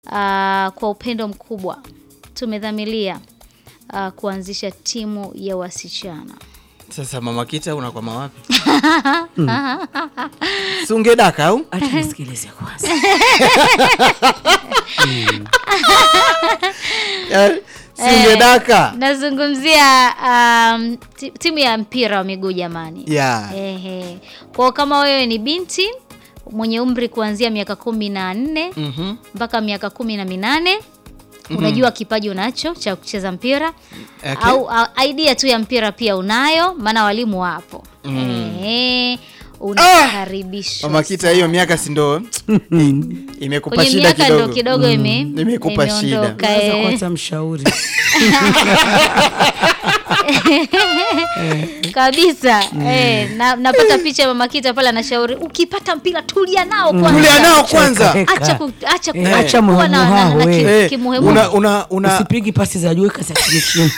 ah, kwa upendo mkubwa tumedhamilia ah, kuanzisha timu ya wasichana. Sasa mama Kita unakwama wapi? Si ungedaka au? Acha nisikilize kwanza. Eh, Si ungedaka? Nazungumzia um, ti- timu ya mpira wa miguu jamani. Yeah. Ehe. Kwa kama wewe ni binti mwenye umri kuanzia miaka kumi na nne Mhm. mpaka miaka kumi na minane unajua kipaji unacho cha kucheza mpira Okay. au a- idea tu ya mpira pia unayo, maana walimu wapo. Ehe. Unakaribishwa. Mama Kita hiyo miaka si ndo imekupa kwenye shida miaka ndo kidogo. kidogo ime Imekupa shida. imeondoka, Naweza eh. kwanza mshauri. kabisa eh, na, napata picha ya mama Kita pale anashauri ukipata mpira tulia nao kwanza. Tulia nao kwanza. Cheka, acha ku, acha ku, Eh, acha kuwa na- na- na- muhemuhamu, na ki- we. Eh, kimuhemuhe. una una una Usipigi pasi za juu kasi chini chini.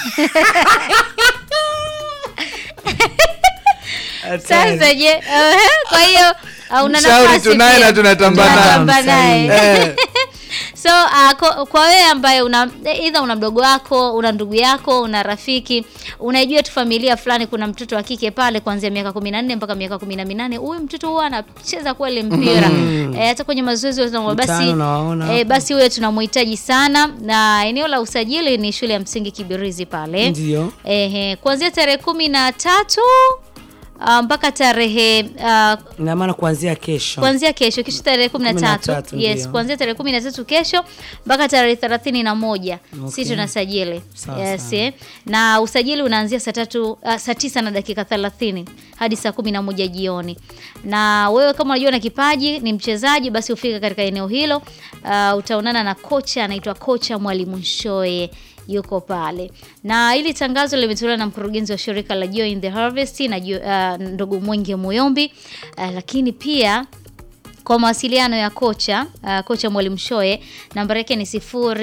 Sasa je, eh, kwa hiyo uh, una Mshauri nafasi tunaye pia. na tunatamba naye. Tunatamba naye. Eh. So uh, kwa, kwa wewe ambaye una either una mdogo wako, una ndugu yako, una rafiki, unajua tu familia fulani kuna mtoto wa kike pale kuanzia miaka 14 mpaka miaka 18, huyu mtoto huwa anacheza kweli mpira. Eh, hata kwenye mazoezi wa basi Mtaani unawaona eh, basi huyo tunamhitaji sana na eneo la usajili ni shule ya msingi Kibirizi pale. Ndio. Ehe, kuanzia tarehe kumi na tatu ah, mpaka tarehe ah, Ina maana kuanzia kesho. kuanzia kesho kesho tarehe kumi na Kumi na tatu tatu, yes, ndio. kuanzia tarehe kumi na tatu kesho mpaka tarehe thelathini na moja Okay. si tunasajili Sawa, yes, sawa. eh. na usajili unaanzia saa tatu ah, saa tisa na dakika thelathini hadi saa kumi na moja jioni na wewe kama unajua na kipaji ni mchezaji basi ufika katika eneo hilo ah, utaonana na kocha anaitwa kocha mwalimu Nshoe yuko pale na hili tangazo limetolewa na mkurugenzi wa shirika la Joy in the Harvest na Jo- ah, ndugu Mwenge Muyombi ah, lakini pia kwa mawasiliano ya kocha uh, kocha Mwalimu Shoe namba yake ni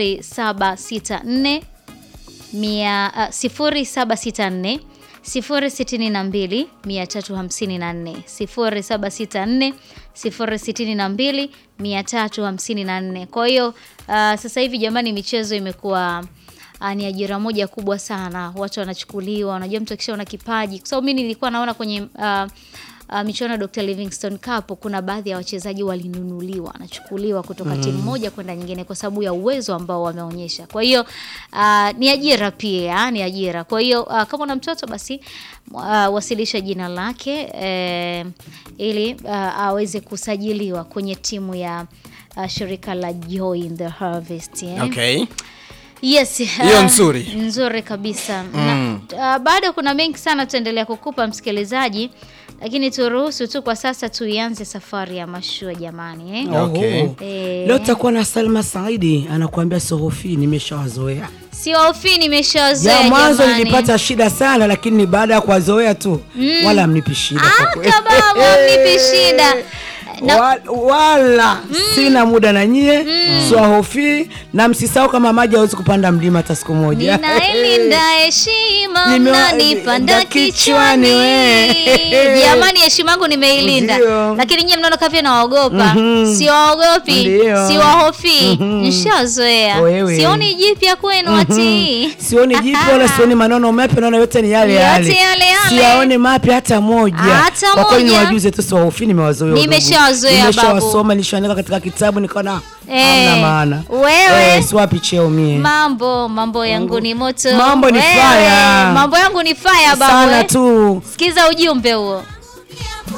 0764 mia- ah, 0764 062 354 0764 062 354. Kwa hiyo uh, sasa hivi jamani, michezo imekuwa uh, ni ajira moja kubwa sana, watu wanachukuliwa. Unajua, mtu akishaona kipaji, kwa sababu mimi nilikuwa naona kwenye uh, uh, michuano ya Dr. Livingstone Cup kuna baadhi ya wachezaji walinunuliwa, wanachukuliwa kutoka timu moja kwenda nyingine kwa sababu ya uwezo ambao wameonyesha. Kwa hiyo uh, ni ajira pia, ni ajira. Kwa hiyo uh, kama una mtoto basi uh, wasilisha jina lake eh, ili uh, aweze kusajiliwa kwenye timu ya uh, shirika la Joy in the Harvest eh. Okay. Yes, Hiyo uh, nzuri. nzuri kabisa na, uh, bado kuna mengi sana tutaendelea kukupa msikilizaji, lakini turuhusu tu kwa sasa tuianze safari ya mashua jamani eh? Okay. Oho. Eh. Leo tutakuwa na Salma Saidi anakuambia Sohofi, nimeshawazoea. Sio hofi, nimeshawazoea Ya mwanzo jamani. nilipata shida sana, lakini ni baada ya kuwazoea tu wala mnipi shida kwa kweli. Kababo, mnipi shida na, Wa- wala sina muda na nyie siwahofi na msisahau kama maji hawezi kupanda mlima hata siku moja ninailinda heshima Nimewa- mnanipanda nda kichwani kichwani we. jamani heshima yangu nimeilinda Ndio. lakini nyie mnaona kavya nawaogopa siwaogopi Ndio. siwahofi nshazoea Wewe. sioni jipya kwenu watii sioni jipya wala sioni maneno mapya naona yote ni yale Yote yale yale yale. siyaone mapya hata moja Hata kwa kweli moja. niwajuze tu siwahofi nimewazoea udugu. Nimeshawazoea, nimeshawasoma nishaandika katika kitabu nikaona Eh, hamna maana wewe. eh, siwapi cheo mie mambo mambo yangu ni moto Mambo ni Wewe, fire. mambo yangu ni fire babu sana eh. tu sikiza ujumbe huo